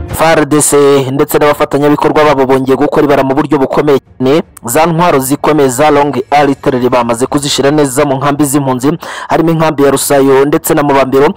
FARDC ndetse n'abafatanyabikorwa babo bongeye gukora ibara mu buryo bukomeye cyane za ntwaro zikomeye za long artillery bamaze kuzishyira neza mu nkambi z'impunzi harimo inkambi ya rusayo ndetse na mubambiro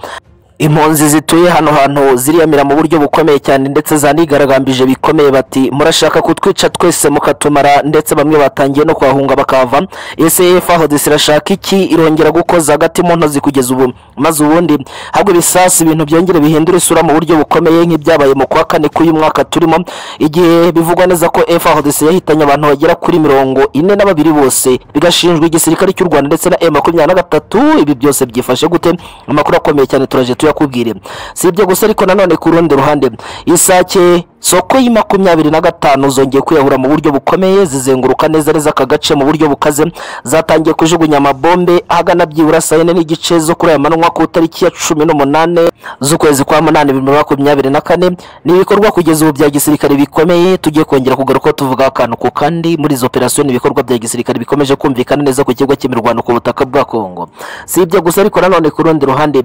impunzi zituye hano hantu ziriyamira mu buryo bukomeye cyane ndetse zanigaragambije bikomeye bati murashaka kutwica twese mukatumara ndetse bamwe batangiye no kuhahunga bakahava ese fahodesi irashaka iki irongera gukoza hagati mu ntozi kugeza ubu maze ubundi habwa ibisasu ibintu byongere bihindura isura mu buryo bukomeye nk'ibyabaye mu kwa kane k'uyu mwaka turimo igihe bivugwa neza ko fahodesi yahitanye abantu bagera kuri mirongo ine na babiri bose bigashinjwa igisirikare cy'u rwanda ndetse na e makumyabiri na gatatu ibi byose byifashe gute amakuru akomeye cyane turaje tuyakubwire si ibyo gusa ariko nanone ku rundi ruhande isake soko y'i makumyabiri na gatanu zongeye kwiyahura mu buryo bukomeye zizenguruka neza neza aka gace mu buryo bukaze zatangiye kujugunya amabombe ahagana byibura saa yine n'igice zo kuri aya manywa ku itariki ya cumi n'umunani z'ukwezi kwa munani bibiri na makumyabiri na kane ni ibikorwa kugeza ubu bya gisirikare bikomeye tugiye kongera kugaruka tuvuga akantu ku kandi muri izo operasiyo ni ibikorwa bya gisirikare bikomeje kumvikana neza ku kigo cy'imirwano ku butaka bwa kongo si ibyo gusa ariko nanone ku rundi ruhande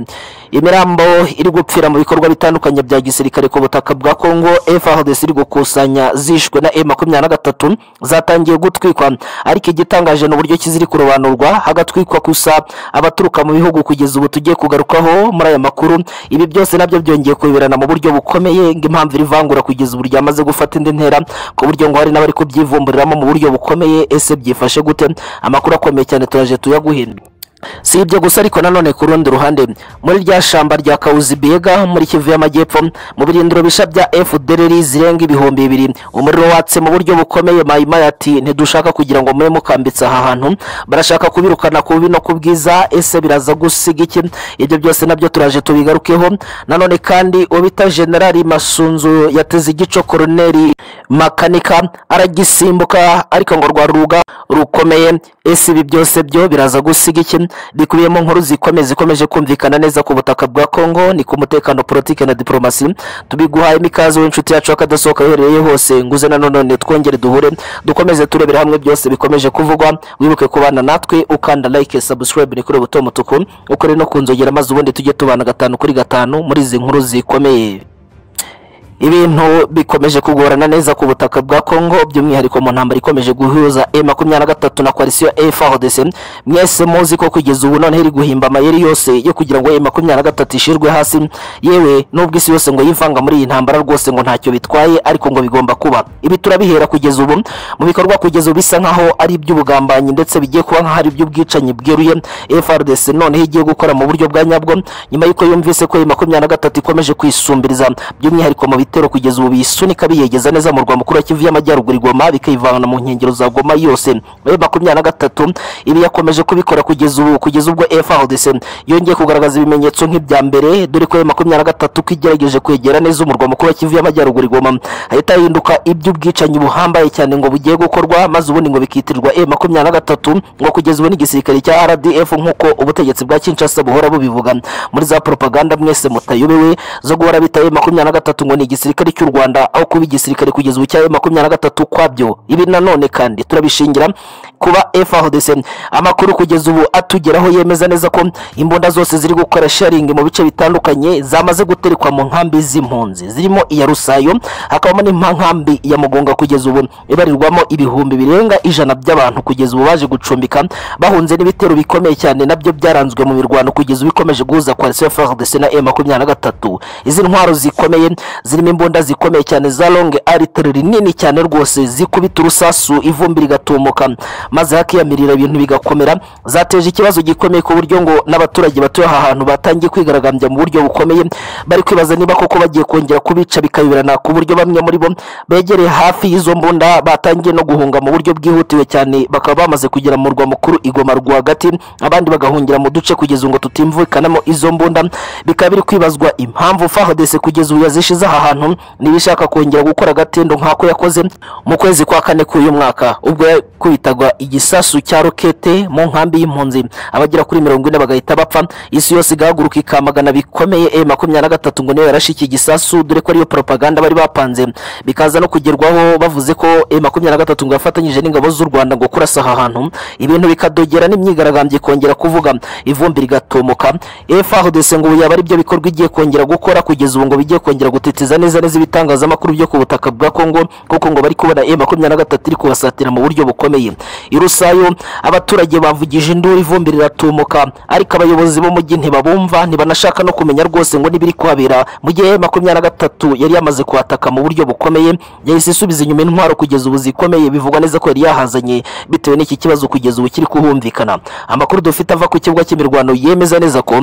imirambo iri gupfira mu bikorwa bitandukanye bya gisirikare ku butaka bwa kongo fahodesi iri gukusanya zishwe na e makumyabiri na gatatu zatangiye gutwikwa ariko igitangaje ni uburyo ki ziri kurobanurwa hagatwikwa gusa abaturuka mu bihugu kugeza ubu tugiye kugarukaho muri aya makuru ibi byose nabyo byongeye kuyoberana mu buryo bukomeye ng'impamvu iri vangura kugeza ubu ryamaze gufata indi ntera ku buryo ngo hari n'abari kubyivumburiramo mu buryo bukomeye ese byifashe gute amakuru akomeye cyane turaje tuyaguhindura si ibyo gusa ariko nanone ku rundi ruhande muri rya shamba rya kawuzibiyega muri kivu y'amajyepfo mu birindiro bishya bya fdr zirenga ibihumbi bibiri umuriro watse mu buryo bukomeye mayimaya ati ntidushaka kugira ngo mube mukambitse aha hantu barashaka kubirukana ku bubi no ku bwiza ese biraza gusiga iki ibyo byose nabyo turaje tubigarukeho nanone kandi ubita generali masunzu yateze igico koroneri makanika aragisimbuka ariko ngo rwa ruga rukomeye ese ibi byose byo biraza gusiga iki bikubiyemo nkuru zikomeye zikomeje kumvikana neza ku butaka bwa kongo ni ku mutekano politiki na diporomasi tubiguhaye imikaze w'inshuti yacu akadasohoka uherereye hose nguze nanone twongere duhure dukomeze turebera hamwe byose bikomeje kuvugwa wibuke kubana natwe ukanda like subscribe ni kuri buto mutuku ukore no kunzogera maze ubundi tujye tubana gatanu kuri gatanu muri izi nkuru zikomeye ibintu bikomeje kugorana neza ku butaka bwa kongo by'umwihariko mu ntambara ikomeje guhuza e makumyabiri na gatatu na koalisiyo efahodese mwese muzi ko kugeza ubu noneho iri guhimba amayeri yose yo kugira ngo e makumyabiri na gatatu ishirwe hasi yewe n'ubwo isi yose ngo yivanga muri iyi ntambara rwose ngo ntacyo bitwaye ariko ngo bigomba kuba ibi turabihera kugeza ubu mu bikorwa kugeza ubu bisa nk'aho ari iby'ubugambanyi ndetse bigiye kuba nk'aho ari iby'ubwicanyi bweruye efrdc noneho igiye gukora mu buryo bwa nyabwo nyuma y'uko yumvise ko e makumyabiri na gatatu ikomeje kwisumbiriza by'umwihariko mu ibitero kugeza ubu bisunika biyegeza neza mu rwa mukuru wa kivu y'amajyaruguru igoma bikayivana mu nkengero za goma yose muri makumyabiri na gatatu ibi yakomeje kubikora kugeza ubu kugeza ubwo frdc yongeye kugaragaza ibimenyetso nk'ibya mbere dore ko makumyabiri na gatatu ko igerageje kwegera neza umurwa mukuru wa kivu y'amajyaruguru igoma hahita hahinduka iby'ubwicanyi buhambaye cyane ngo bugiye gukorwa maze ubundi ngo bikitirirwa e makumyabiri na gatatu ngo kugeza ubu n'igisirikare cya rdf nk'uko ubutegetsi bwa kinshasa buhora bubivuga muri za propaganda mwese mutayobewe zo guhora bita e makumyabiri na gatatu ngo ni igisirikare cy'u rwanda aho kuba igisirikare kugeza ubu cya makumyabiri na gatatu kwabyo ibi nanone kandi turabishingira kuba frdc amakuru kugeza ubu atugeraho yemeza neza ko imbunda zose ziri gukora sharingi mu bice bitandukanye zamaze guterekwa mu nkambi z'impunzi zirimo iya rusayo hakabamo nkambi ya mugonga kugeza ubu ibarirwamo ibihumbi birenga ijana by'abantu kugeza ubu baje gucumbika bahunze n'ibitero bikomeye cyane nabyo byaranzwe mu mirwano kugeza ubu ikomeje guhuza koalisiyo frdc na e makumyabiri na gatatu izi ntwaro zikomeye ziri zirimo imbunda zikomeye cyane za long artillery nini cyane rwose zikubita urusasu ivumbi rigatumuka maze hakiyamirira ibintu bigakomera zateje ikibazo gikomeye ku buryo ngo n'abaturage batuye aha hantu batangiye kwigaragambya mu buryo bukomeye bari kwibaza niba koko bagiye kongera kubica bikayoberana ku buryo bamwe muri bo begereye hafi y'izo mbunda batangiye no guhunga mu buryo bwihutiwe cyane bakaba bamaze kugera mu murwa mukuru igoma rwagati abandi bagahungira mu duce kugeza ngo tutimvukanamo izo mbunda bikaba biri kwibazwa impamvu fahodese kugeza ubu yazishize aha hantu niba ishaka kongera gukora agatendo nk'ako yakoze mu kwezi kwa kane k'uyu mwaka ubwo yakubitagwa igisasu cya rokete mu nkambi y'impunzi abagera kuri mirongo ine bagahita bapfa isi yose igahaguruka ikamagana bikomeye e makumyabiri na gatatu ngo niyo yarashe iki gisasu dore ko ariyo propaganda bari bapanze bikaza no kugerwaho bavuze ko e makumyabiri na gatatu ngo yafatanyije n'ingabo z'u rwanda ngo kurasa aha hantu ibintu bikadogera n'imyigaragambyo ikongera kuvuga ivumbi rigatumuka efa hodese ngo ubu yaba ari byo bikorwa igiye kongera gukora kugeza ubu ngo bigiye kongera gutitiza neza neza ibitangazamakuru byo ku butaka bwa Kongo kuko ngo bari kubona M23 iri kubasatira mu buryo bukomeye i Rusayo abaturage bavugije induru ivumbi riratumuka ariko abayobozi b'umujyi ntibabumva ntibanashaka no kumenya rwose ngo nibiri kuhabera mu gihe M23 yari yamaze kuhataka mu buryo bukomeye yahise isubiza inyuma intwaro kugeza ubu zikomeye bivugwa neza ko yari yahazanye bitewe n'iki kibazo kugeza ubu kiri kuhumvikana amakuru dufite ava ku kibuga cy'imirwano yemeza neza ko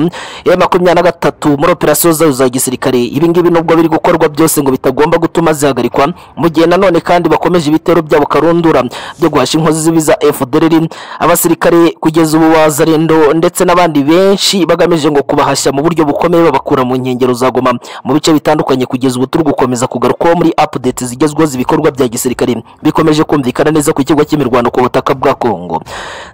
ya makumyabiri na gatatu muri operasiyo zayo za gisirikare ibingibi nubwo biri gukorwa byose ngo bitagomba gutuma zihagarikwa mu gihe nanone kandi bakomeje ibitero byabo karundura byo guhasha inkozi zibi za FDLR abasirikare kugeza ubu bazarendo ndetse n'abandi benshi bagamije ngo kubahashya mu buryo bukomeye babakura mu nkengero za Goma mu bice bitandukanye kugeza ubu turi gukomeza kugarukwaho muri updates zigezweho z'ibikorwa bya gisirikare bikomeje kumvikana neza ku kigo cy'imirwano ku butaka bwa Kongo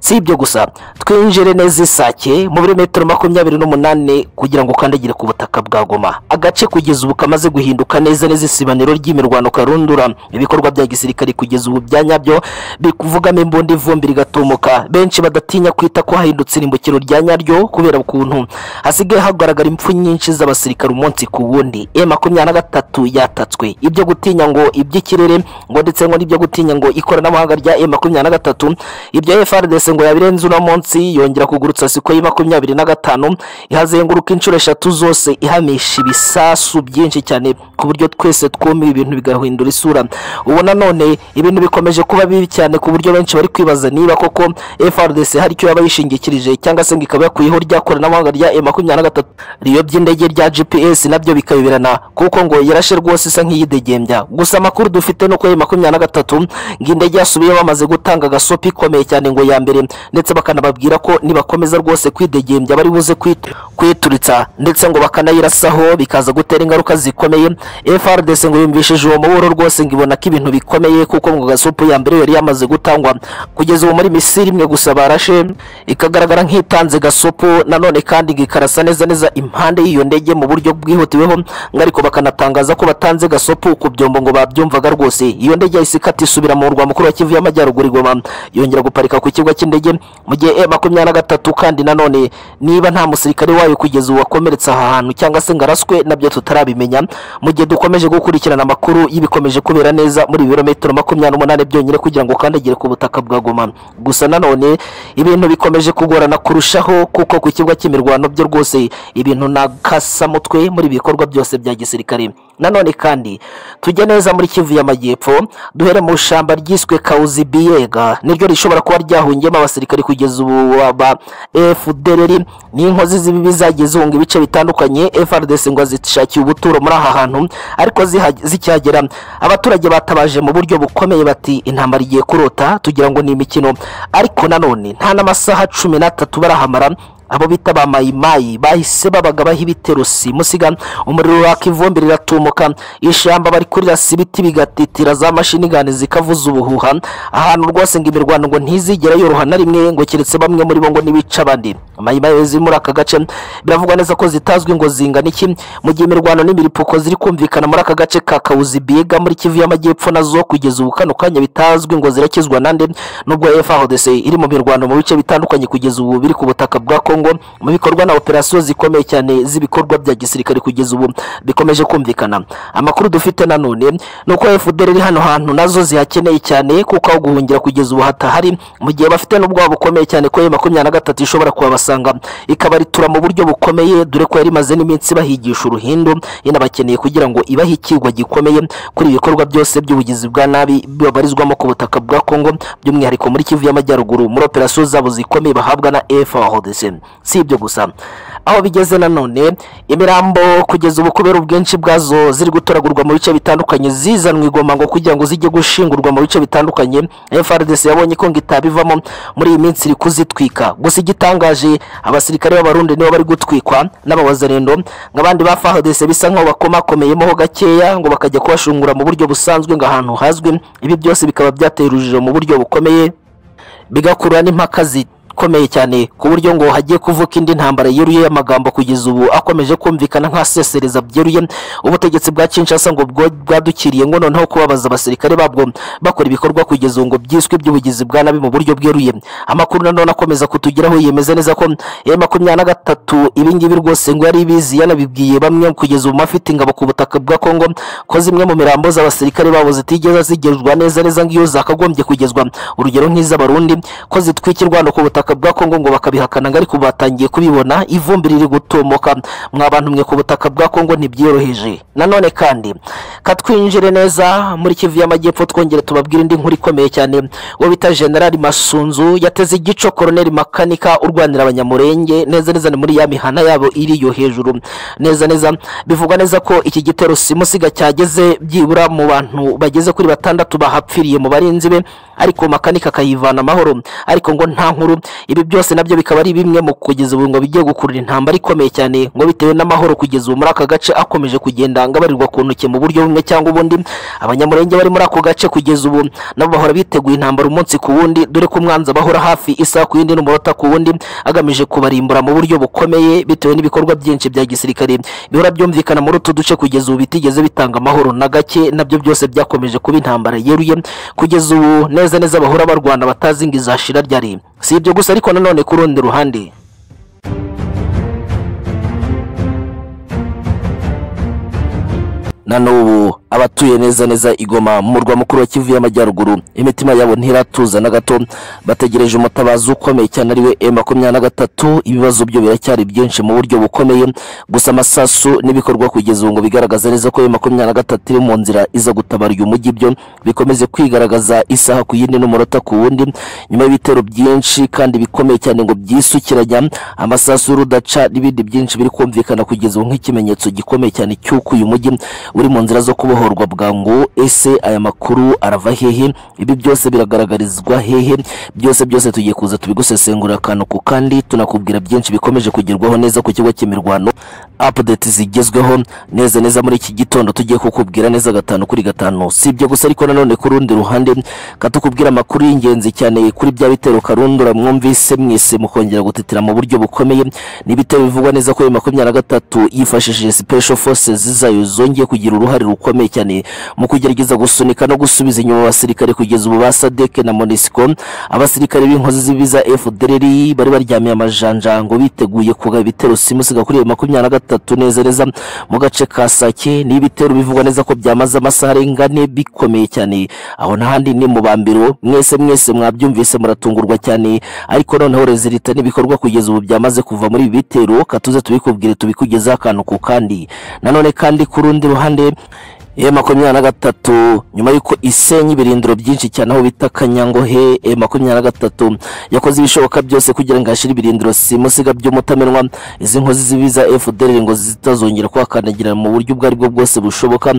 si ibyo gusa twinjire neza isake mu birometero makumyabiri n'umunani kugira ngo ukandagire ku butaka bwa Goma agace kugeza ubu kamaze guhinduka neza neza isibaniro ry'imirwano karundura ibikorwa bya gisirikare kugeza ubu bya nyabyo bikuvugamo imbunda ivumbi rigatumuka benshi badatinya kwita ko hahindutse irimbukiro rya nyaryo kubera ukuntu hasigaye hagaragara impfu nyinshi z'abasirikare umunsi ku wundi e makumyabiri na gatatu yatatswe ibyo gutinya ngo iby'ikirere ngo ndetse ngo n'ibyo gutinya ngo ikoranabuhanga rya e makumyabiri na gatatu ibyo FRDC ngo yabirenze uno munsi yongera kugurutsa siko y makumyabiri na gatanu ihazenguruka inshuro eshatu zose ihamisha ibisasu byinshi cyane ku buryo twese twumiwe ibintu bigahindura isura ubu nanone ibintu bikomeje kuba bibi cyane ku buryo benshi bari kwibaza niba koko FRDC hari icyo yaba yishingikirije cyangwa se ngo ikaba yakuyeho rya koranabuhanga rya e makumyabiri na gatatu riyo by'indege rya GPS nabyo bikayoberana kuko ngo yarashe rwose isa nk'iyidegembya gusa amakuru dufite nuko e makumyabiri na gatatu ngo indege yasubiyeho bamaze gutanga agasopi ikomeye cyane ngo ya mbere ndetse bakanababwira ko nibakomeza rwose kwidegembya bari buze kwit- kwituritsa ndetse ngo bakanayirasaho bikaza gutera ingaruka zikomeye FRDC ngo yumvishije uwo muburo rwose ngo ibona ko ibintu bikomeye kuko ngo gasupu ya mbere yari yamaze gutangwa kugeza ubu muri Misiri imwe gusa barashe ikagaragara nk'itanze gasupu nanone kandi ngo ikarasa neza neza impande y'iyo ndege mu buryo bwihutiweho ngo ariko bakanatangaza ko batanze gasopu ku byombo ngo babyumvaga rwose iyo ndege yahise ikata isubira mu murwa mukuru wa Kivu y'Amajyaruguru igoma yongera guparika ku kibuga cy'indege mu gihe e makumyabiri na gatatu kandi nanone niba nta musirikare wayo kugeza ubu wakomeretse aha hantu cyangwa se ngo araswe nabyo tutarabimenya mu gihe dukomeje gukurikirana amakuru y'ibikomeje kubera neza muri ibirometero makumyabiri n'umunani byonyine kugira ngo ukandagire ku butaka bwa Goma gusa nanone ibintu bikomeje kugorana kurushaho kuko ku kibuga cy'imirwano byo rwose ibintu nakasamutwe muri ibi bikorwa byose bya gisirikare nanone kandi tujye neza muri Kivu y'Amajyepfo duhere mu shamba ryiswe Kauzi Biega niryo rishobora kuba ryahungiyemo abasirikare kugeza ubu ba FDLR n'inkozi z'ibibi zagiye zihunga ibice bitandukanye FRDC ngo zishakiye ubuturo muri aha hantu ariko ziha- zikihagera abaturage batabaje mu buryo bukomeye bati intambara igiye kurota tugira ngo ni imikino ariko nanone nta n'amasaha cumi n'atatu barahamara abo bita ba mayimayi bahise babaga baha ibitero simusiga umuriro waka ivumbi riratumuka ishyamba bari kurirasa ibiti bigatitira za mashini gani zikavuza ubuhuha ahantu rwose ngo imirwano ngo ntizigera yoroha na rimwe ngo keretse bamwe muri bo ngo nibica abandi mayimayi ziri muri aka gace biravugwa neza ko zitazwi ngo zingana iki mu gihe imirwano n'imiripuko ziri kumvikana muri aka gace ka kawuzi biga muri kivu y'amajyepfo nazo kugeza ubu kano kanya bitazwi ngo zirakizwa nande nubwo FARDC iri mu mirwano mu bice bitandukanye kugeza ubu biri ku butaka bwa Kongo mu bikorwa na operasiyo zikomeye cyane z'ibikorwa bya gisirikare kugeza ubu bikomeje kumvikana amakuru dufite nanone ni uko FDL iri hano hantu nazo zihakeneye cyane kuko aho guhungira kugeza ubu hatahari mu gihe bafite n'ubwoba bukomeye cyane ko makumyabiri na gatatu ishobora kuhabasanga ikabaritura mu buryo bukomeye dore ko yari imaze n'iminsi bahigisha uruhindu inabakeneye kugira ngo ibahe ikigwa gikomeye kuri ibi bikorwa byose by'ubugizi bwa nabi babarizwamo ku butaka bwa Kongo by'umwihariko muri Kivu y'Amajyaruguru muri operasiyo zabo zikomeye bahabwa na FARDC si ibyo gusa aho bigeze nanone imirambo kugeza ubu kubera ubwinshi bwazo ziri gutoragurwa mu bice bitandukanye zizanwa igoma ngo kugira ngo zijye gushingurwa mu bice bitandukanye FRDC yabonye ko ngo itabivamo muri iyi minsi iri kuzitwika gusa igitangaje abasirikare b'abarundi nibo bari gutwikwa n'abawazarendo nk'abandi ba FARDC bisa nkaho bakomakomeyemoho gakeya ngo bakajya kubashungura mu buryo busanzwe ngo ahantu hazwi ibi byose bikaba byatera urujijo mu buryo bukomeye bigakurura n'impaka zi ikomeye cyane ku buryo ngo hagiye kuvuka indi ntambara yeruye y'amagambo kugeza ubu akomeje kumvikana nk'asesereza byeruye ubutegetsi bwa Kinshasa ngo bwo- bwadukiriye ngo noneho kubabaza abasirikare babwo bakora ibikorwa kugeza ubu ngo byiswe iby'ubugizi bwa nabi mu buryo bweruye amakuru nanone akomeza kutugeraho yemeza neza ko ya makumyabiri na gatatu ibingibi rwose ngo yari ibizi yanabibwiye bamwe kugeza ubu afite ingabo ku butaka bwa Kongo ko zimwe mu mirambo z'abasirikare babo zitigeze zigezwa neza neza nk'iyo zakagombye kugezwa urugero nk'iz'abarundi ko zitwikirwa no ku butaka bwa Kongo ngo bakabihakana ngo ariko batangiye kubibona ivumbi riri gutomoka mwa bantu mwe ku butaka bwa Kongo ntibyoroheje nanone kandi katwinjire neza muri Kivu y'Amajyepfo twongere tubabwire indi nkuru ikomeye cyane uwo bita General Masunzu yateze igico Colonel Makanika urwanira abanyamurenge neza neza ni muri ya mihana yabo iri yo hejuru neza neza bivuga neza ko iki gitero simusiga cyageze byibura mu bantu bageze kuri batandatu bahapfiriye mu barinzi be ariko Makanika akayivana amahoro ariko ngo nta nkuru ibi byose nabyo bikaba ari bimwe mu kugeza ubu ngo bigiye gukurura intambara ikomeye cyane ngo bitewe n'amahoro kugeza ubu muri aka gace akomeje kugenda ngabarirwa ku ntoki mu buryo bumwe cyangwa ubundi abanyamurenge bari muri ako gace kugeza ubu nabo bahora biteguye intambara umunsi ku wundi dore ko umwanzi abahora hafi isaha ku yindi n'umunota ku wundi agamije kubarimbura mu buryo bukomeye bitewe n'ibikorwa byinshi bya gisirikare bihora byumvikana muri utu duce kugeza ubu bitigeze bitanga amahoro na gake nabyo byose byakomeje kuba intambara yeruye kugeza ubu neza neza bahora barwana batazi ngo izashira ryari si ibyo gusa ariko nanone ku rundi ruhande na n'ubu abatuye neza neza igoma mu murwa mukuru wa kivu y'amajyaruguru imitima yabo ntiratuza na gato bategereje umutabazi ukomeye cyane ariwe e makumyabiri na gatatu ibibazo byo biracyari byinshi mu buryo bukomeye gusa amasasu n'ibikorwa kugeza ubu ngo bigaragaza neza ko e makumyabiri na gatatu iri mu nzira iza gutabara uyu mujyi byo bikomeze kwigaragaza isaha ku yindi n'umunota ku wundi nyuma y'ibitero byinshi kandi bikomeye cyane ngo byisukiranya amasasu y'urudaca n'ibindi byinshi biri kumvikana kugeza ubu nk'ikimenyetso gikomeye cyane cy'uko uyu mujyi uri mu nzira zo kubohorwa bwangu ese aya makuru arava hehe ibi byose biragaragarizwa hehe byose byose tugiye kuza tubigusesengurira akantu ku kandi tunakubwira byinshi bikomeje kugerwaho neza ku kigo cy'imirwano update zigezweho neza neza muri iki gitondo tugiye kukubwira neza gatanu kuri gatanu si ibyo gusa ariko nanone ku rundi ruhande katukubwira amakuru y'ingenzi cyane kuri bya bitero karundura mwumvise mwese mukongera gutitira mu buryo bukomeye ni ibitero bivugwa neza ko ayo makumyabiri na gatatu yifashishije special forces zayo zongeye kugira uruhare rukomeye cyane mu kugerageza gusunika no gusubiza inyuma abasirikare kugeza ubu ba sadeke na monisco abasirikare b'inkozi z'ibibi za fdrr bari baryamiye amajanja ngo biteguye kuga ibitero simusiga kuri iyo makumyabiri na gatatu neza neza mu gace ka sake ni ibitero bivugwa neza ko byamaze amasaha arenga ane bikomeye cyane aho n'ahandi ni mu bambiro mwese mwese mwabyumvise muratungurwa cyane ariko noneho rezilita n'ibikorwa kugeza ubu byamaze kuva muri ibi bitero katuze tubikubwire tubikugezeho akantu ku kandi nanone kandi ku rundi ruhande E makumyabiri na gatatu nyuma y'uko isenya ibirindiro byinshi cyane aho bita Kanyangohe E makumyabiri na gatatu yakoze ibishoboka byose kugira ngo hashire ibirindiro simusiga by'umutamenwa izi nkozi zibi za FDLR ngo zitazongera kuhakandagira mu buryo ubwo ari bwo bwose bushoboka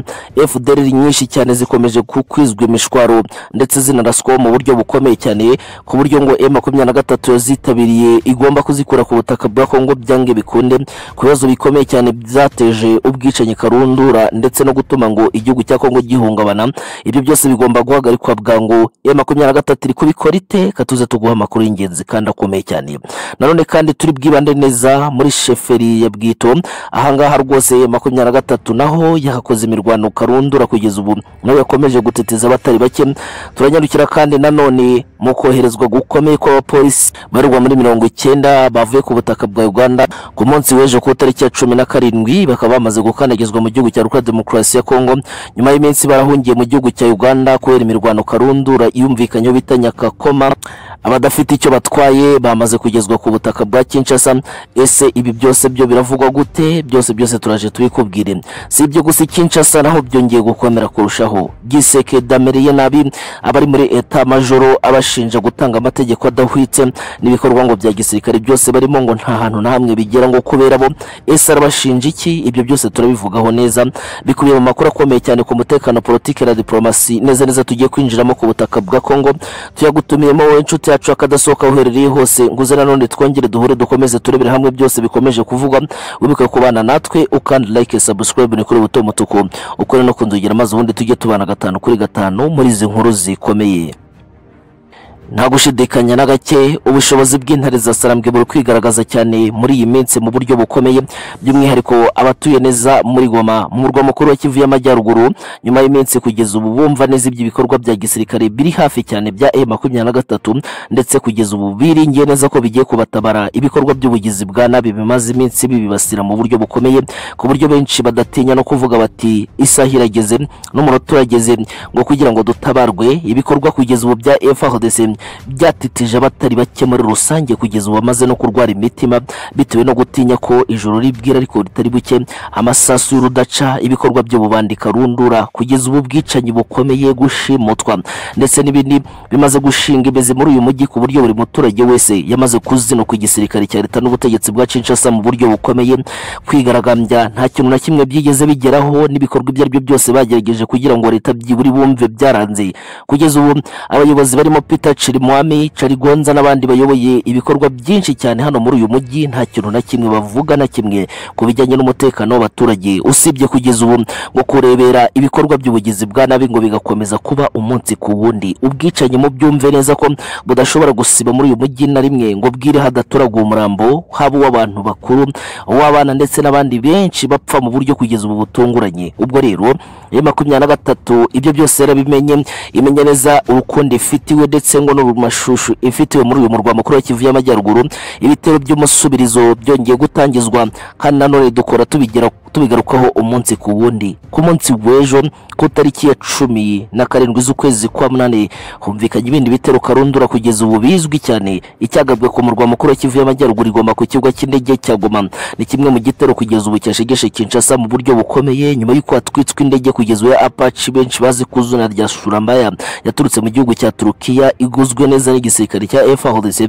FDLR nyinshi cyane zikomeje kukwizwa imishwaro ndetse zinaraswaho mu buryo bukomeye cyane ku buryo ngo E makumyabiri na gatatu yazitabiriye igomba kuzikura ku butaka bwa Kongo byange bikunde ku bibazo bikomeye cyane byateje ubwicanyi karundura ndetse no gutuma ngo igihugu cya Kongo gihungabana ibyo byose bigomba guhagarikwa bwangu ya makumyabiri na gatatu iri kubikora ite katuze tuguha amakuru y'ingenzi kandi akomeye cyane nanone kandi turi bwibande neza muri sheferi ya bwito ahangaha rwose ya makumyabiri na gatatu naho yahakoze imirwano karundura kugeza ubu nawe yakomeje gutetiza abatari bake turanyarukira kandi nanone mu koherezwa gukomeye kw'abapolisi barurwa muri mirongo icyenda bavuye ku butaka bwa uganda ku munsi w'ejo ku itariki ya cumi na karindwi bakaba bamaze gukandagizwa mu gihugu cya repubulika demokarasi ya kongo nyuma y'iminsi barahungiye mu gihugu cya uganda kubera imirwano karundura iyumvikanyeho bita nyakakoma abadafite icyo batwaye bamaze kugezwa ku butaka bwa kinshasa ese ibi byose byo biravugwa gute byose byose turaje tubikubwire si ibyo gusa i kinshasa naho byongeye gukomera kurushaho giseke dameriye nabi abari muri eta majoro abashinja gutanga amategeko adahwitse n'ibikorwa ngo bya gisirikare byose barimo ngo nta hantu na hamwe bigera ngo kubera bo ese arabashinja iki ibyo byose turabivugaho neza bikubiye mu makuru akomeye cyane ku mutekano politiki na diplomasi neza neza tugiye kwinjiramo ku butaka bwa Kongo tuyagutumiyemo wowe inshuti yacu akadasohoka uherereye hose nguze nanone twongere duhure dukomeze turebere hamwe byose bikomeje kuvugwa wibuke kubana natwe ukandi like subscribe ni kuri buto mutuku ukore no kundugira maze ubundi tujye tubana gatanu kuri gatanu muri izi nkuru zikomeye nta gushidikanya na gake ubushobozi bw'intare za sarambwe buri kwigaragaza cyane muri iyi minsi mu buryo bukomeye by'umwihariko abatuye neza muri goma mu murwa mukuru wa kivu y'amajyaruguru nyuma y'iminsi kugeza ubu bumva neza iby'ibikorwa bya gisirikare biri hafi cyane bya e makumyabiri na gatatu ndetse kugeza ubu biringiye neza ko bigiye kubatabara ibikorwa by'ubugizi bwa nabi bimaze iminsi bibibasira mu buryo bukomeye ku buryo benshi badatinya no kuvuga bati isaha irageze n'umunota urageze ngo kugira ngo dutabarwe ibikorwa kugeza ubu bya FRDC byatitije abatari bake muri rusange kugeza ubu bamaze no kurwara imitima bitewe no gutinya ko ijoro ribwira ariko ritari buke amasasu y'urudaca ibikorwa by'ububandi karundura kugeza ubu bwicanyi bukomeye gushimutwa ndetse n'ibindi bimaze gushinga imizi muri uyu mujyi ku buryo buri muturage wese yamaze kuzinukwa igisirikare cya leta n'ubutegetsi bwa Kinshasa mu buryo bukomeye kwigaragambya nta kintu na kimwe byigeze bigeraho n'ibikorwa ibyo ari byo byose bagerageje kugira ngo leta byiburi bumve byaranze kugeza ubu abayobozi barimo Peter Chirimwami Charigonza n'abandi bayoboye ibikorwa byinshi cyane hano muri uyu mujyi nta kintu na kimwe bavuga na kimwe ku bijyanye n'umutekano w'abaturage usibye kugeza ubu ngo kurebera ibikorwa by'ubugizi bwa nabi ngo bigakomeza kuba umunsi ku wundi ubwicanyi mu byumve neza ko budashobora gusiba muri uyu mujyi na rimwe ngo bwire hadaturaga umurambo haba uw'abantu bakuru uw'abana ndetse n'abandi benshi bapfa mu buryo kugeza ubu butunguranye ubwo rero iyo makumyabiri na gatatu ibyo byose yarabimenye imenya neza urukundo ifitiwe ndetse ngo n'urumashushu ifitiwe muri uyu murwa mukuru wa Kivu y'Amajyaruguru ibitero by'umusubirizo byongeye gutangizwa kandi nanone dukora tubigira tubigarukaho umunsi ku wundi ku munsi w'ejo ku tariki ya cumi na karindwi z'ukwezi kwa munani humvikanye ibindi bitero karundura kugeza ubu bizwi cyane icyagabwe ku murwa mukuru wa Kivu y'Amajyaruguru igomba ku kibuga cy'indege cya Goma ni kimwe mu gitero kugeza ubu cyashegeshe Kinshasa mu buryo bukomeye nyuma y'uko hatwitswe indege kugeza ubu ya Apache benshi bazi ku izina rya Surambaya yaturutse mu gihugu cya Turukiya iguzwe neza n'igisirikare cya FARDC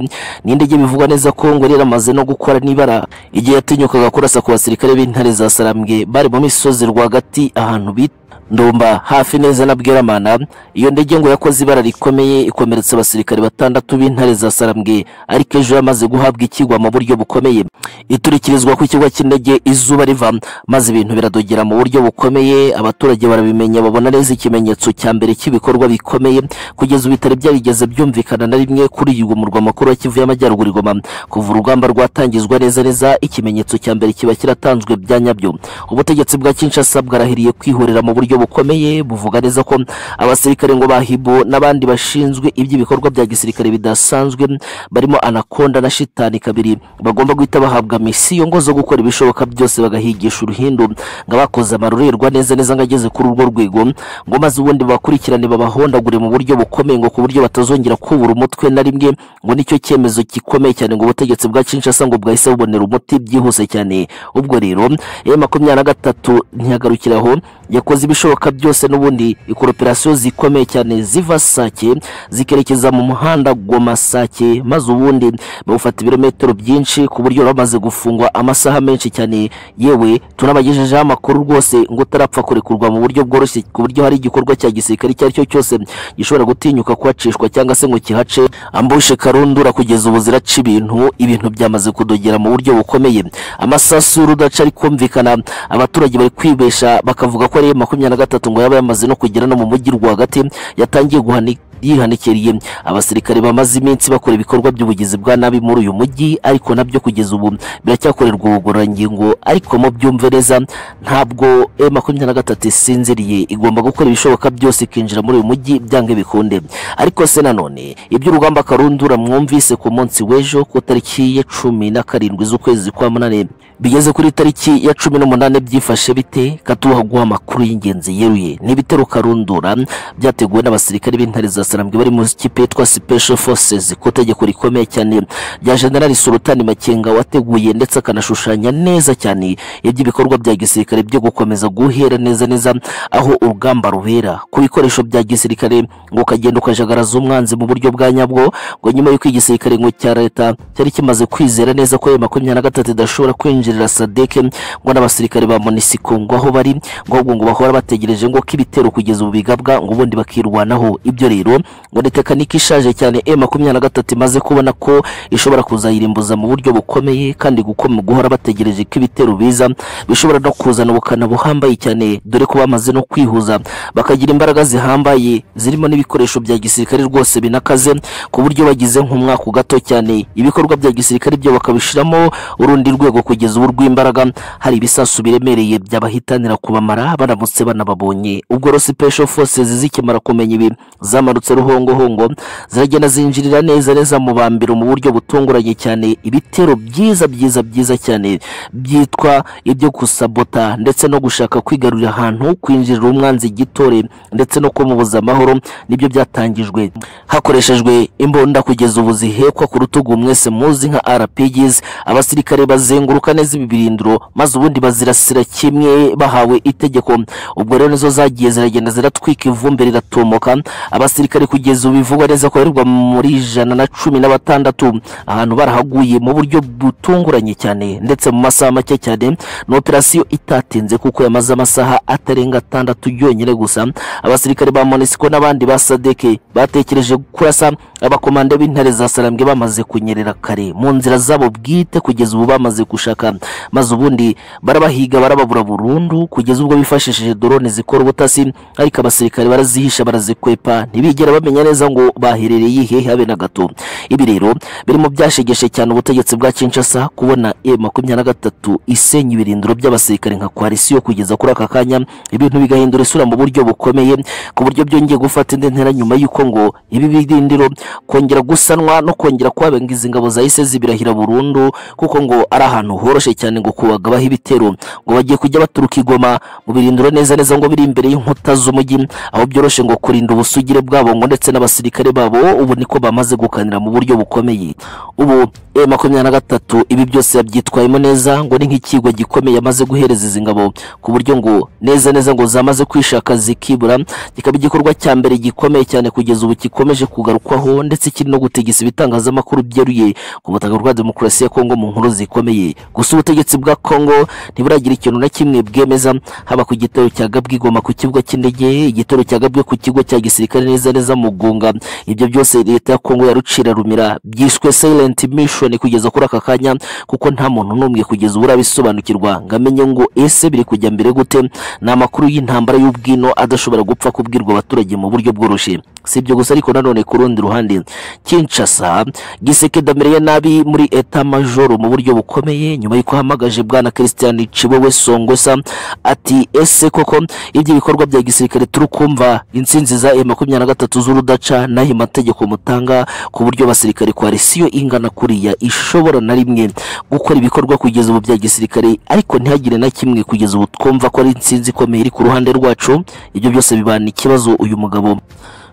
ni indege bivugwa neza ko ngo yari yaramaze no gukora n'ibara igihe yatinyukaga kurasa ku basirikare b'intare za Sarambwe bari mu misozi rwagati ahantu bita ndumba hafi neza na bweramana iyo ndege ngo yakoze ibara rikomeye ikomeretsa abasirikare batandatu b'intare za sarambwe ariko ejo yamaze guhabwa ikigwa mu buryo bukomeye iturikirizwa ku kigo cy'indege izuba riva maze ibintu biradogera mu buryo bukomeye abaturage barabimenya babona neza ikimenyetso cya mbere cy'ibikorwa bikomeye kugeza bitari byarigeze byumvikana na rimwe kuri uyu murwa mukuru wa kivu y'amajyaruguru igoma kuva urugamba rwatangizwa neza neza ikimenyetso cya mbere kiba kiratanzwe bya nyabyo ubutegetsi bwa kinshasa bwarahiriye kwihorera mu buryo bukomeye buvuga neza ko abasirikare ngo bahibo n'abandi bashinzwe iby'ibikorwa bya gisirikare bidasanzwe barimo anakonda na shitani kabiri bagomba guhita bahabwa misiyo ngo zo gukora ibishoboka byose bagahigisha uruhindu ngo abakoze amarorerwa neza neza ngo ageze kuri urwo rwego ngo maze ubundi bakurikirane babahondagure mu buryo bukomeye ngo ku buryo batazongera kubura umutwe na rimwe ngo nicyo cyemezo gikomeye cyane ngo ubutegetsi bwa Kinshasa ngo bwahise bubonera umuti byihuse cyane ubwo rero ya makumyabiri na gatatu ntiyagarukiraho yakoze ibishoboka ibishoboka byose n'ubundi ikoroperasiyo zikomeye cyane ziva Sake zikerekeza mu muhanda Goma Sake maze ubundi bawufata ibirometero byinshi ku buryo bamaze gufungwa amasaha menshi cyane yewe tunabagejejeho amakuru rwose ngo utarapfa kurekurwa mu buryo bworoshye ku buryo hari igikorwa cya gisirikare icyo aricyo cyose gishobora gutinyuka kuhacishwa cyangwa se ngo kihace ambushe karundura kugeza ubu ziraca ibintu ibintu byamaze kudogera mu buryo bukomeye amasasu y'urudaca ari kumvikana abaturage bari kwibesha bakavuga ko ari makumyabiri na gatatu ngo yaba yamaze no kugera no mu mujyi rwagati yatangiye guhanika yihanikiriye abasirikare bamaze iminsi bakora ibikorwa by'ubugizi bwa nabi muri uyu mujyi ariko nabyo kugeza ubu biracyakorerwa ubugororangingo ariko mu byumve neza ntabwo e makumyabiri na gatatu isinziriye igomba gukora ibishoboka byose ikinjira muri uyu mujyi byange bikunde ariko se nanone iby'urugamba karundura mwumvise ku munsi w'ejo ku tariki ya cumi na karindwi z'ukwezi kwa munani bigeze kuri tariki ya cumi n'umunani byifashe bite katuha guha amakuru y'ingenzi yeruye n'ibitero karundura byateguwe n'abasirikare b'intare za sarambwe bari mu kipe yitwa special forces ku tegeko rikomeye cyane rya general sultani makenga wateguye ndetse akanashushanya neza cyane iby'ibikorwa bya gisirikare byo gukomeza guhera neza neza aho urugamba rubera ku bikoresho bya gisirikare ngo ukagenda ukajagaraza umwanzi mu buryo bwa nyabwo ngo nyuma y'uko igisirikare ngo cya leta cyari kimaze kwizera neza ko ayo makumyabiri na gatatu idashobora kwinjirira sadeke ngo n'abasirikare ba monisiko ngo aho bari ngo ahubwo ngo bahora bategereje ngo ko ibitero kugeza ubu bigabwa ngo ubundi bakirwanaho ibyo rero ngo ni tekinike ishaje cyane e makumyabiri na gatatu imaze kubona ko ishobora kuzayirimbuza mu buryo bukomeye kandi gukoma guhora bategereje ko ibitero biza bishobora no kuzana ubukana buhambaye cyane dore ko bamaze no kwihuza bakagira imbaraga zihambaye zirimo n'ibikoresho bya gisirikare rwose binakaze ku buryo bagize nk'umwaka gato cyane ibikorwa bya gisirikare byo bakabishiramo urundi rwego kugeza ubu rw'imbaraga hari ibisasu biremereye byabahitanira kubamara baramutse banababonye ubwo rero special forces zikimara kumenya ibi zamanutse ruhongohongo ziragenda zinjirira neza neza mu bambiro mu buryo butunguranye cyane ibitero byiza byiza byiza cyane byitwa ibyo gusabota ndetse no gushaka kwigarurira ahantu kwinjirira umwanzi igitore ndetse no kumubuza amahoro nibyo byatangijwe hakoreshejwe imbunda kugeza ubu zihekwa ku rutugu mwese muzi nka RPGs abasirikare bazenguruka neza ibi birindiro maze ubundi bazirasira kimwe bahawe itegeko ubwo rero nizo zagiye ziragenda ziratwika ivumbi riratumuka abasirikare kugeza ubu bivugwa neza ko barirwa muri ijana na cumi na batandatu ahantu barahaguye mu buryo butunguranye cyane ndetse mu masaha make cyane ni operasiyo itatinze kuko yamaze amasaha atarenga atandatu yonyine gusa abasirikare ba monisiko n'abandi ba sadeke batekereje kurasa abakomande b'intare za sarambwe bamaze kunyerera kare mu nzira zabo bwite kugeza ubu bamaze gushaka maze ubundi barabahiga barababura burundu kugeza ubwo bifashishije dorone zikora ubutasi ariko abasirikare barazihisha barazikwepa ntibigera bamenya neza ngo baherereye hehe habe na gato ibi rero biri mu byashegeshe cyane ubutegetsi bwa Kinshasa kubona e makumyabiri na gatatu isenya ibirindiro by'abasirikare nka koalisiyo kugeza kuri aka kanya ibintu bigahindura isura mu buryo bukomeye ku buryo byongeye gufata indi ntera nyuma y'uko ngo ibi birindiro kongera gusanwa no kongera kwabangiza ingabo zahise zibirahira burundu kuko ngo ari ahantu horoshye cyane ngo kubagabaho ibitero ngo bagiye kujya baturuka igoma mu birindiro neza neza ngo biri imbere y'inkuta z'umujyi aho byoroshye ngo kurinda ubusugire bwabo ngo ndetse n'abasirikare babo ubu niko bamaze gukanira mu buryo bukomeye ubu e makumyabiri na gatatu ibi byose yabyitwayemo neza ngo ni nk'ikigo gikomeye amaze guhereza izi ngabo ku buryo ngo neza neza ngo zamaze kwishaka zikibura kikaba igikorwa cya mbere gikomeye cyane kugeza ubu gikomeje kugarukwaho ndetse kiri no gutegesa ibitangazamakuru byeruye ku butaka bwa demokarasi ya kongo mu nkuru zikomeye gusa ubutegetsi bwa kongo ntiburagira ikintu na kimwe bwemeza haba ku gitero cya gabwigoma ku kibuga cy'indege igitero cya gabwe ku kigo cya gisirikare neza neza mugunga ibyo byose leta ya kongo yarucira rumira byiswe silent mission kugeza kuri aka kanya kuko nta muntu n'umwe kugeza ubu urabisobanukirwa ngo amenye ngo ese biri kujya mbere gute ni amakuru y'intambara y'ubwino adashobora gupfa kubwirwa abaturage mu buryo bworoshye si ibyo gusa ariko nanone ku rundi ruhande Kinshasa Giseke damereye nabi muri eta majoro mu buryo bukomeye nyuma y'uko ahamagaje bwana Christian Cibowe Songosa ati ese koko ibyo bikorwa bya gisirikare turi kumva insinzi za M23 z'urudaca naho amategeko mutanga ku buryo abasirikare koalisiyo ingana kuriya ishobora na rimwe gukora ibikorwa kugeza ubu bya gisirikare ariko ntihagire na kimwe kugeza ubu twumva ko ari insinzi ikomeye iri ku ruhande rwacu ibyo byose bibana ikibazo uyu mugabo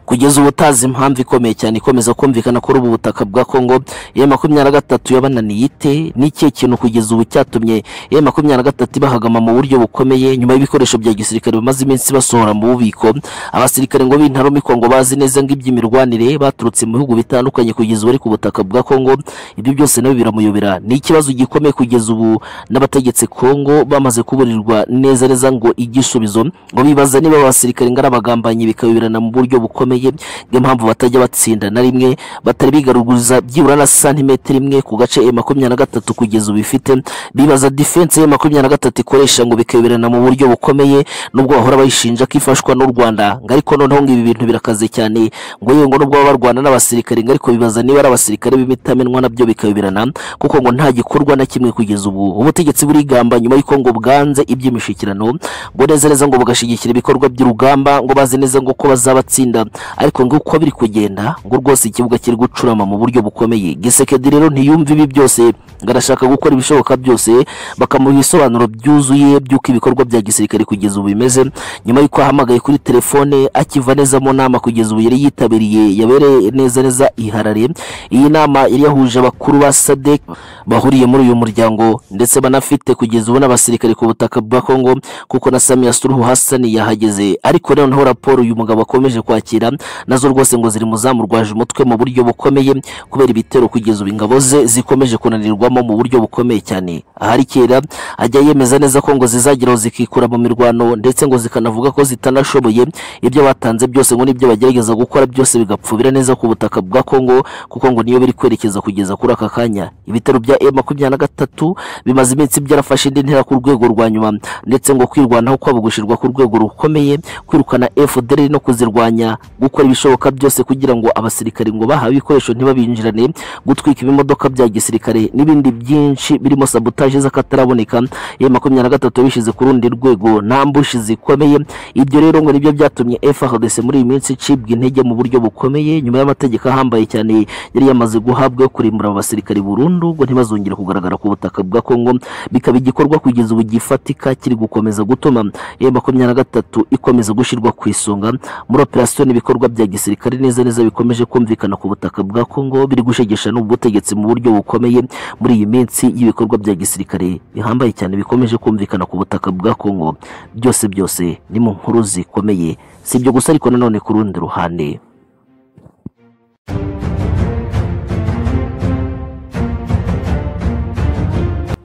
kugeza ubu utazi impamvu ikomeye cyane ikomeza kumvikana kuri ubu butaka bwa kongo ya makumyabiri na gatatu yabananiye ite ni ikihe kintu kugeza ubu cyatumye ya makumyabiri na gatatu ibahagama mu buryo bukomeye nyuma y'ibikoresho bya gisirikare bamaze iminsi basohora mu bubiko abasirikare ngo b'intarumikwa ngo bazi neza ngo iby'imirwanire baturutse mu bihugu bitandukanye kugeza ubu ari ku butaka bwa kongo ibyo byose nabyo biramuyobera ni ikibazo gikomeye kugeza ubu n'abategetsi kongo bamaze kuburirwa neza neza ngo igisubizo ngo bibaza niba abasirikare ngo ari abagambanyi bikayoberana mu buryo bukomeye bukomeye impamvu batajya batsinda na rimwe batari bigaruguza byibura na santimetero imwe ku gace e makumyabiri na gatatu kugeza ubu ifite bibaza defense e makumyabiri na gatatu ikoresha ngo bikayoberana mu buryo bukomeye nubwo bahora bayishinja ko ifashwa n'u Rwanda ngo ariko noneho ngo ibi bintu birakaze cyane ngo yewe ngo nubwo baba barwana n'abasirikare ngo ariko bibaza niba ari abasirikare b'imitamenwa nabyo bikayoberana kuko ngo nta gikorwa na kimwe kugeza ubu ubutegetsi burigamba nyuma y'uko ngo bwanze iby'imishyikirano ngo neza neza ngo bugashyigikira ibikorwa by'urugamba ngo bazi neza ngo ko bazabatsinda ariko ngo uko biri kugenda ngo rwose ikibuga kiri gucurama mu buryo bukomeye gisekedi rero ntiyumva ibi byose ngo arashaka gukora ibishoboka byose bakamuha ibisobanuro byuzuye by'uko ibikorwa bya gisirikare kugeza ubu bimeze nyuma y'uko ahamagaye kuri telefone akiva neza mu nama kugeza ubu yari yitabiriye yabereye neza neza iharare iyi nama yari yahuje abakuru ba sadek bahuriye muri uyu muryango ndetse banafite kugeza ubu n'abasirikare ku butaka bwa kongo kuko na samiya suruhu hasani yahageze ariko noneho raporo uyu mugabo akomeje kwakira nazo rwose ngo ziri mu zamurwaje umutwe mu buryo bukomeye kubera ibitero kugeza ubu ingabo ze zikomeje kunanirwamo mu buryo bukomeye cyane ahari kera ajya yemeza neza ko ngo zizageraho zikikura mu mirwano ndetse ngo zikanavuga ko zitanashoboye ibyo batanze byose ngo n'ibyo bagerageza gukora byose bigapfubira neza ku butaka bwa Kongo kuko ngo niyo biri kwerekeza kugeza kuri aka kanya ibitero bya M makumyabiri na gatatu bimaze iminsi byarafashe indi ntera ku rwego rwa nyuma ndetse ngo kwirwanaho kwabo gushyirwa ku rwego rukomeye kwirukana FDL no kuzirwanya gukora ibishoboka byose kugira ngo abasirikare ngo bahawe ibikoresho ntibabinjirane gutwika ibimodoka bya gisirikare n'ibindi byinshi birimo sabotaje z'akataraboneka M makumyabiri na gatatu yabishyize ku rundi rwego nta mbushi zikomeye ibyo rero ngo nibyo byatumye FARDC muri iyi minsi icibwa intege mu buryo bukomeye nyuma y'amategeko ahambaye cyane yari yamaze guhabwa yo kurimbura aba basirikare burundu ngo ntibazongere kugaragara ku butaka bwa Kongo bikaba igikorwa kugeza ubu gifatika kiri gukomeza gutuma M makumyabiri na gatatu ikomeza gushyirwa ku isonga muri operasiyo n'ibikorwa bya gisirikare neza neza bikomeje kumvikana ku butaka bwa Kongo biri gushegesha n'ubutegetsi mu buryo bukomeye muri iyi minsi y'ibikorwa bya gisirikare bihambaye cyane bikomeje kumvikana ku butaka bwa Kongo byose byose ni mu nkuru zikomeye si ibyo gusa ariko nanone ku rundi ruhande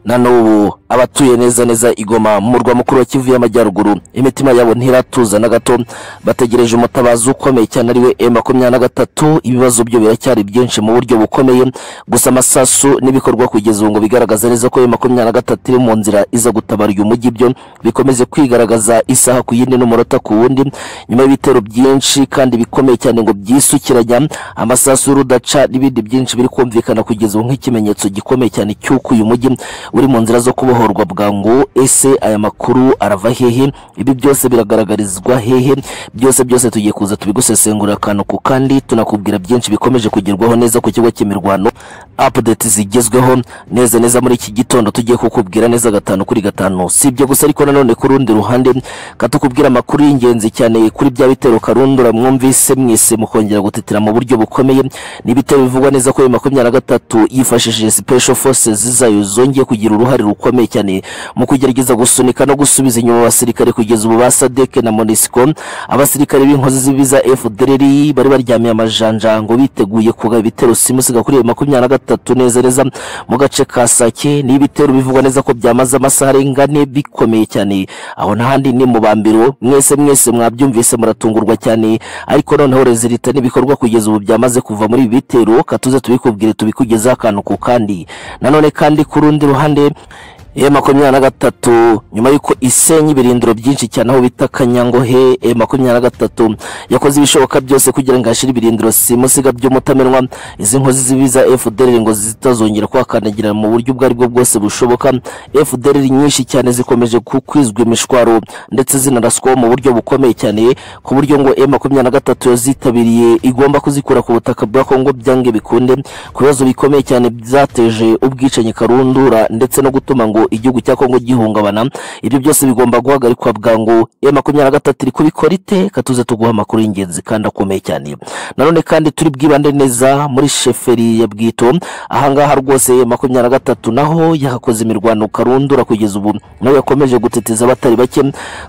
na n'ubu abatuye neza neza igoma mu murwa mukuru wa kivu y'amajyaruguru imitima yabo ntiratuza na gato bategereje umutabazi ukomeye cyane ariwe e makumyabiri na gatatu ibibazo byo biracyari byinshi mu buryo bukomeye gusa amasasu n'ibikorwa kugeza ubu ngo bigaragaza neza ko e makumyabiri na gatatu iri mu nzira iza gutabara uyu mujyi byo bikomeze kwigaragaza isaha ku yindi n'umunota ku wundi nyuma y'ibitero byinshi kandi bikomeye cyane ngo byisukiranya amasasu y'urudaca n'ibindi byinshi biri kumvikana kugeza ubu nk'ikimenyetso gikomeye cyane cy'uko uyu mujyi uri mu nzira zo kubohorwa bwangu ese aya makuru arava hehe ibi byose biragaragarizwa hehe byose byose tugiye kuza tubigusesengurira akantu ku kandi tunakubwira byinshi bikomeje kugerwaho neza ku kigo cy'imirwano update zigezweho neza neza muri iki gitondo tugiye kukubwira neza gatanu kuri gatanu si ibyo gusa ariko nanone ku rundi ruhande katukubwira amakuru y'ingenzi cyane kuri bya bitero karundura mwumvise mwese mukongera gutitira mu buryo bukomeye ni ibitero bivugwa neza ko bibiri makumyabiri na gatatu yifashishije special forces zayo zongeye kugira uruhare rukomeye cyane mu kugerageza gusunika no gusubiza inyuma abasirikare kugeza ubu ba SADC na MONUSCO abasirikare b'inkozi z'ibiza FDLR bari baryamiye amajanja ngo biteguye kuga ibitero simusiga kuri makumyabiri na gatatu neza neza mu gace ka Sake ni ibitero bivugwa neza ko byamaze amasaha arenga ane bikomeye cyane aho n'ahandi ni mu bambiro mwese mwese mwabyumvise muratungurwa cyane ariko noneho rezilita n'ibikorwa kugeza ubu byamaze kuva muri ibi bitero katuze tubikubwire tubikugezaho akantu ku kandi nanone kandi ku rundi ruhande E makumyabiri na gatatu nyuma y'uko isenye ibirindiro byinshi cyane aho bita Kanyangohe E makumyabiri na gatatu yakoze ibishoboka byose kugira ngo ashyire ibirindiro simusiga by'umutamenwa izi nkozi zibiza FDL ngo zitazongera kwakandagira mu buryo ubwo aribwo bwose bushoboka FDL nyinshi cyane zikomeje kwizwa imishwaro ndetse zinaraswaho mu buryo bukomeye cyane ku buryo ngo E makumyabiri na gatatu yazitabiriye igomba kuzikura ku butaka bwa Kongo byange bikunde ku bibazo bikomeye cyane byateje ubwicanyi karundura ndetse no gutuma ngo igihugu cya Kongo gihungabana ibyo byose bigomba guhagarikwa bwangu ya makumyabiri na gatatu iri kubikora ite katuze tuguha amakuru y'ingenzi kandi akomeye cyane nanone kandi turi bwibande neza muri sheferi ya bwito ahangaha rwose ya makumyabiri na gatatu naho yahakoze imirwano karundura kugeza ubu nawe yakomeje gutitiza abatari bake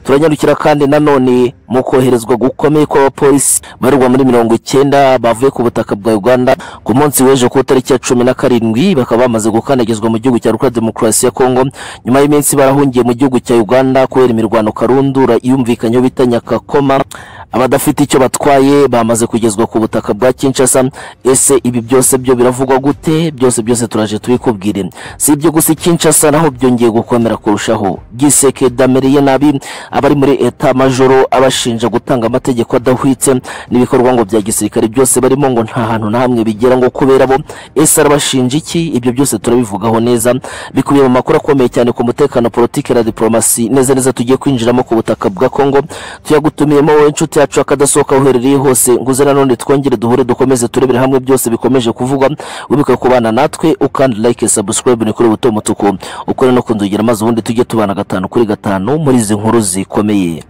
turanyarukira kandi nanone mu koherezwa gukomeye kw'abapolisi barerwa muri mirongo icyenda bavuye ku butaka bwa uganda ku munsi w'ejo ku itariki ya cumi na karindwi bakaba bamaze gukandagizwa mu gihugu cya repubulika demokarasi ya kongo nyuma y'iminsi barahungiye mu gihugu cya uganda kubera imirwano karundura iyumvikanyeho bita nyakakoma abadafite icyo batwaye bamaze kugezwa ku butaka bwa kinshasa ese ibi byose byo biravugwa gute byose byose turaje tubikubwire si ibyo gusa kinshasa naho byongeye gukomera kurushaho giseke dameriye nabi abari muri eta majoro abashinja gutanga amategeko adahwitse n'ibikorwa ngo bya gisirikare byose barimo ngo nta hantu na hamwe bigera ngo kubera bo ese arabashinja iki ibyo byose turabivugaho neza bikubiye mu makuru akomeye cyane ku mutekano politiki na diplomasi neza neza tugiye kwinjiramo ku butaka bwa kongo tuyagutumiyemo wowe nshuti yacu akadasohoka uherereye hose nguze nanone twongere duhure dukomeze turebere hamwe byose bikomeje kuvugwa wibuka kubana natwe ukandi like subscribe ni kuri buto mutuku ukore no kundugira maze ubundi tujye tubana gatanu kuri gatanu muri izi nkuru zikomeye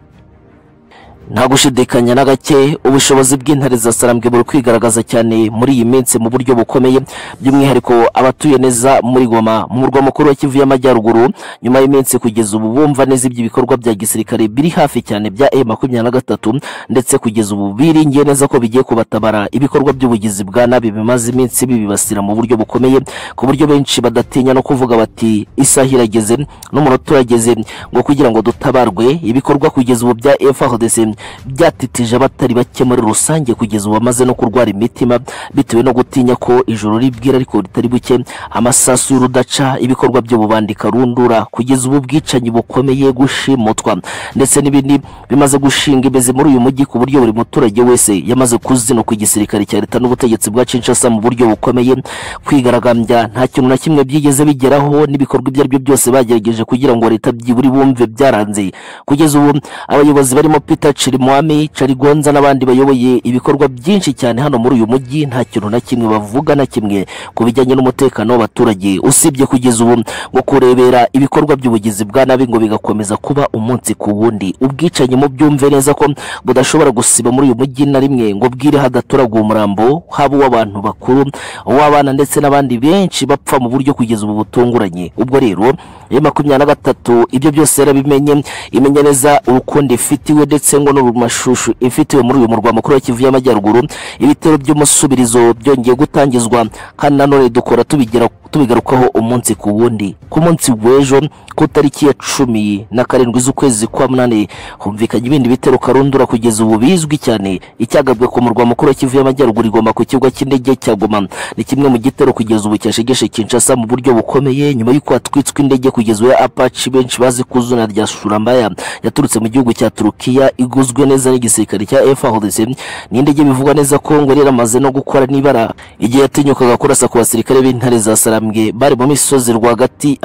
nta gushidikanya na gake ubushobozi bw'intare za sarambwe buri kwigaragaza cyane muri iyi minsi mu buryo bukomeye by'umwihariko abatuye neza muri goma mu murwa mukuru wa kivu y'amajyaruguru nyuma y'iminsi kugeza ubu bumva neza iby'ibikorwa bya gisirikare biri hafi cyane bya e makumyabiri na gatatu ndetse kugeza ubu biringiye neza ko bigiye kubatabara ibikorwa by'ubugizi bwa nabi bimaze iminsi bibibasira mu buryo bukomeye ku buryo benshi badatinya no kuvuga bati isaha irageze n'umunota urageze ngo kugira ngo dutabarwe ibikorwa kugeza ubu bya FARDC byatitije abatari bake muri rusange kugeza ubu bamaze no kurwara imitima bitewe no gutinya ko ijoro ribwira ariko ritari buke amasasu y'urudaca ibikorwa by'ububandika rundura kugeza ubu bwicanyi bukomeye gushimutwa ndetse n'ibindi bimaze gushinga imizi muri uyu mujyi ku buryo buri muturage wese yamaze kuzinukwa igisirikare cya leta n'ubutegetsi bwa Kinshasa mu buryo bukomeye kwigaragambya nta kintu na kimwe byigeze bigeraho n'ibikorwa ibyo ari byo byose bagerageje kugira ngo leta byiburi bumve byaranze kugeza ubu abayobozi barimo Peter Chirimwami Charigonza n'abandi bayoboye ibikorwa byinshi cyane hano muri uyu mujyi nta kintu na kimwe bavuga na kimwe ku bijyanye n'umutekano w'abaturage usibye kugeza ubu ngo kurebera ibikorwa by'ubugizi bwa nabi ngo bigakomeza kuba umunsi ku wundi ubwicanyi mu byumve neza ko budashobora gusiba muri uyu mujyi na rimwe ngo bwire hadaturaguye umurambo haba uw'abantu bakuru uw'abana ndetse n'abandi benshi bapfa mu buryo kugeza ubu butunguranye ubwo rero iyo makumyabiri na gatatu ibyo byose yarabimenye imenya neza urukundo ifitiwe ndetse ngo n'urumashushu ifitiwe muri uyu murwa mukuru wa kivu y'amajyaruguru ibitero by'umusubirizo byongeye gutangizwa kandi nanone dukora tubigira tubigarukaho umunsi ku wundi ku munsi w'ejo ku tariki ya cumi na karindwi z'ukwezi kwa munani humvikanye ibindi bitero karundura kugeza ubu bizwi cyane icyagabwe ku murwa mukuru wa kivu y'amajyaruguru igomba ku kibuga cy'indege cya goma ni kimwe mu gitero kugeza ubu cyashegeshe kinshasa mu buryo bukomeye nyuma y'uko hatwitswe indege kugeza ubu ya apache benshi bazi ku izina rya surambaya yaturutse mu gihugu cya turukiya iguzwe neza n'igisirikare cya FARDC ni indege bivugwa neza ko ngo yari yaramaze no gukora n'ibara igihe yatinyukaga kurasa ku basirikare b'intare za sarambwe bari mu misozi rwagati